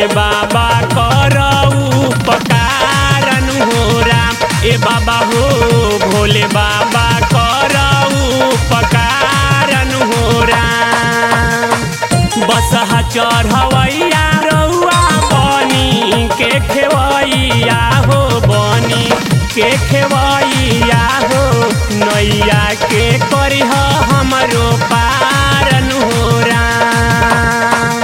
बाबा करऊ पकारन हो राम ए बाबा हो भोले बाबा करऊ पकारन हो राम बसहा चढ़वैया रउआ बनी के खेवैया हो बनी के खेवैया हो नैया के करिह हमरो पारन हो राम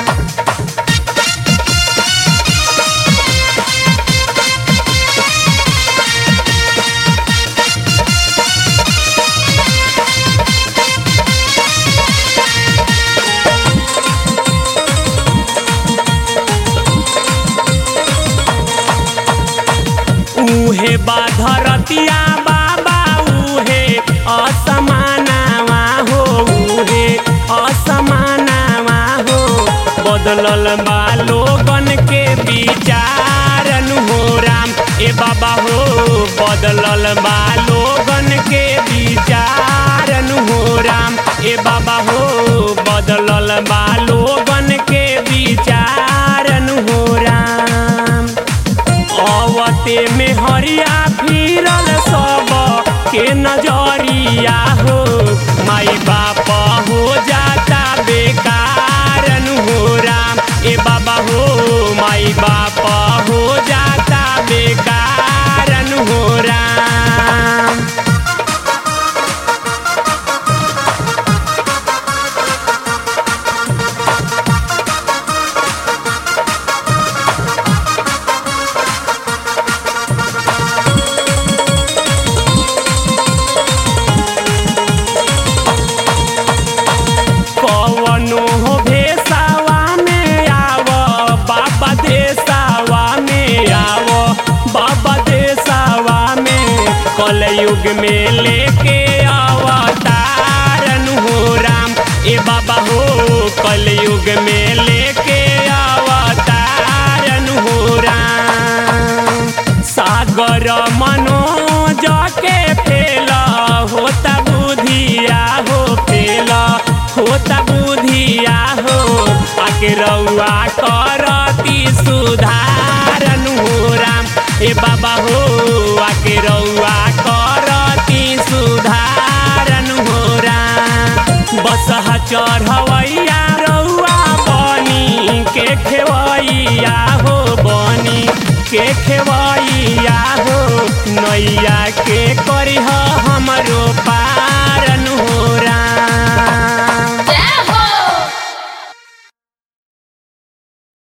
उहे बाधरतिया बाबा उहे असमानावा हो उहे असमानावा हो बदलल बा लोगन के विचारन हो राम ए बाबा हो बदलल बा लोगन के विचारन हो राम ए बाबा हो बदलल बा लोगन के विचारन हो राम अवते में हरिया फिरल सब के नजरिया हो माई बाप हो जाता बेकारन हो राम ए बाबा हो माई बाप हो जाता बेकारन हो राम कवनो हो भेसावा में आव बाबा देसावा में आव बाबा देसावा में कलयुग में लेके अवतारन हो राम ए बाबा हो कलयुग में लेके अवतारन हो राम सागर मनोज के फेला होता बुधिया हो फेला होता बुधिया हो आके रउआ करती सुधारन हो राम ए बाबा हो आके रउआ करती सुधारन हो राम बसहा चढ़वैया रउआ बनी के खेवैया हो बनी के खेवैया हो नैया के करिह हमरो पार